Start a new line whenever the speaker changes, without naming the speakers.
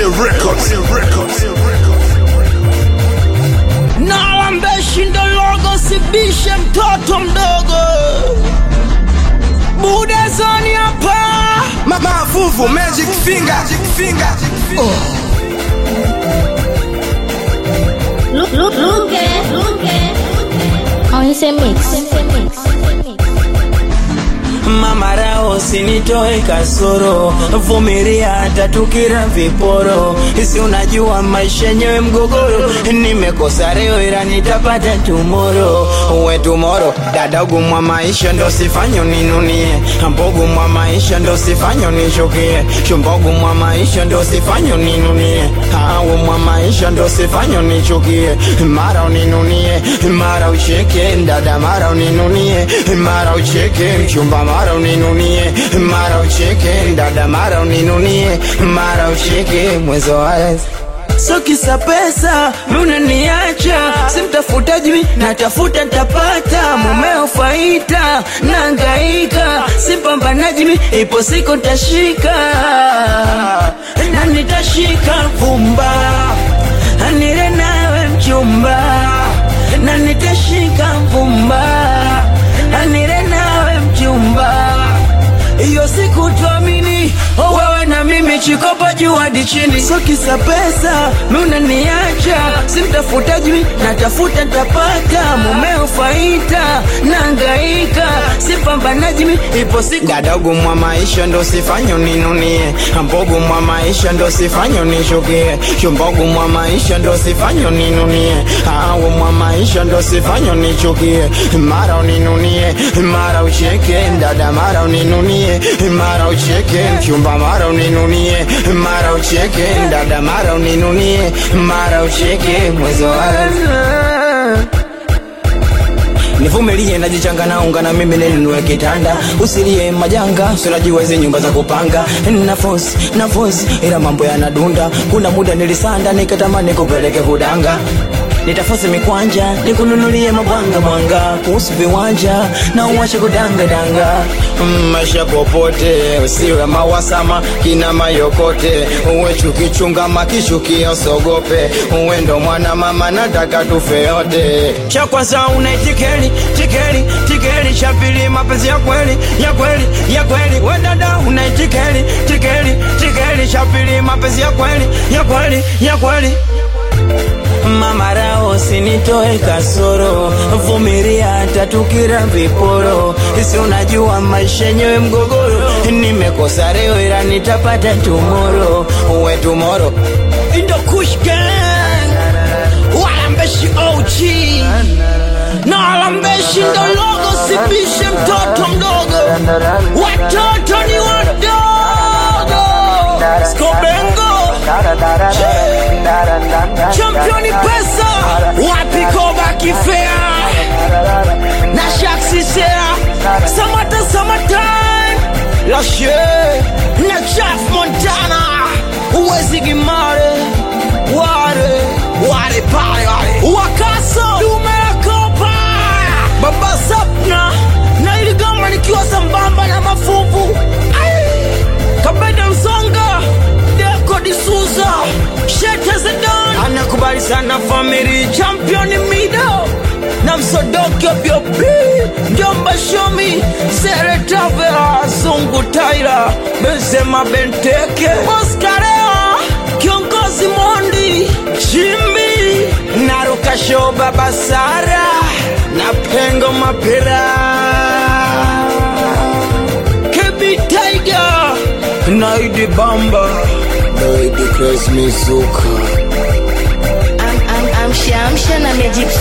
Records.
Nalambeshi ndo logo, sibishe mtoto mdogo. Buda zoni hapa,
Ma- Mavuvu Magic Finger. Magic Finger.
Look, look, look at, look at. On ese mix.
mama rao sinitoe kasoro, vumilia hata tukira viporo, si unajua maisha yenyewe mgogoro, nimekosa leo ila nitapata tumoro, uwe tumoro, dadagu mwa maisha ndo sifanyo ninunie, mbogu mwa maisha ndo sifanyo nishukie, shumbogu mwa maisha ndo sifanyo ninunie, awu mwa maisha ndo sifanyo nichukie, mara uninunie, mara ucheke, dada mara uninunie, mara ucheke, mchumba mara uninunie, mara ucheke, dada mara uninunie, mara ucheke, mwezo wale So kisa pesa unaniacha, simtafutaji mi natafuta ntapata, mumeo faita nangaika, simpambanaji mi ipo siku ntashika na nitashika vumba, nile nawe mchumba, na nitashika vumba, nile nawe mchumba hiyo siku tuamini oh, wewe na mimi chikopa juu hadi chini so kisa pesa unaniacha simtafutaji mi natafuta ntapata mumeo faita nangaika sipambanaji mi ipo siku dadogo mwa maisha ndo sifanyo ninunie mbogo mwa maisha ndo sifanyo nishukie shumbogo mwa maisha ndo sifanyo ninunie awo mwa maisha ndo sifanyo nichukie mara uninunie mara ucheke dada mara uninunie mara ucheke mchumba mara uninunie mara ucheke dada mara uninunie mara ucheke mwezo wa nivumilie najichanga naunga na mimi ninunue kitanda usilie majanga sinajiwezi nyumba za kupanga nafosi nafosi ila mambo yanadunda kuna muda nilisanda nikatamani kupeleke kudanga nitafosi mikwanja nikununulie mabwanga mwanga kuhusu viwanja na uwache kudangadanga Mm, maisha popote usiwe mawasama kina mayokote uwe chukichunga makishukia usogope uwe ndo mwana mama nataka tufe yote cha kwanza unaitikeli tikeli tikeli cha pili mapenzi ya kweli ya kweli ya kweli we dada unaitikeli tikeli tikeli cha pili mapenzi ya kweli ya kweli ya kweli mama rao sinitoe kasoro vumilia hata tukira viporo si unajua maisha yenyewe mgogoro nimekosa leo ila nitapata tumoro uwe tumoro indo kushgan walambeshi og na walambeshi ndo logo sibishe mtoto mdogo watoto ni wadogo skobengo championi pesa wapi koba kifea na shaksisea samata samatan lashe na chaf montana uwezi gimare ware ware pale wale wakaso dume la kopa baba sapna na iligama nikiwa sambamba na mafuvu Ai! kabeda msonga deko disuza shete zedan anakubali sana famili championi mido na msodoki obiobi njomba shomi seretavea zungu taira benzema benteke oskarewa kiongozi mondi chimbi narukasho baba sara na pengo mapira kebi tiger naidi bamba naidi kres mizuka
Am- am- Amsha amsha na Magic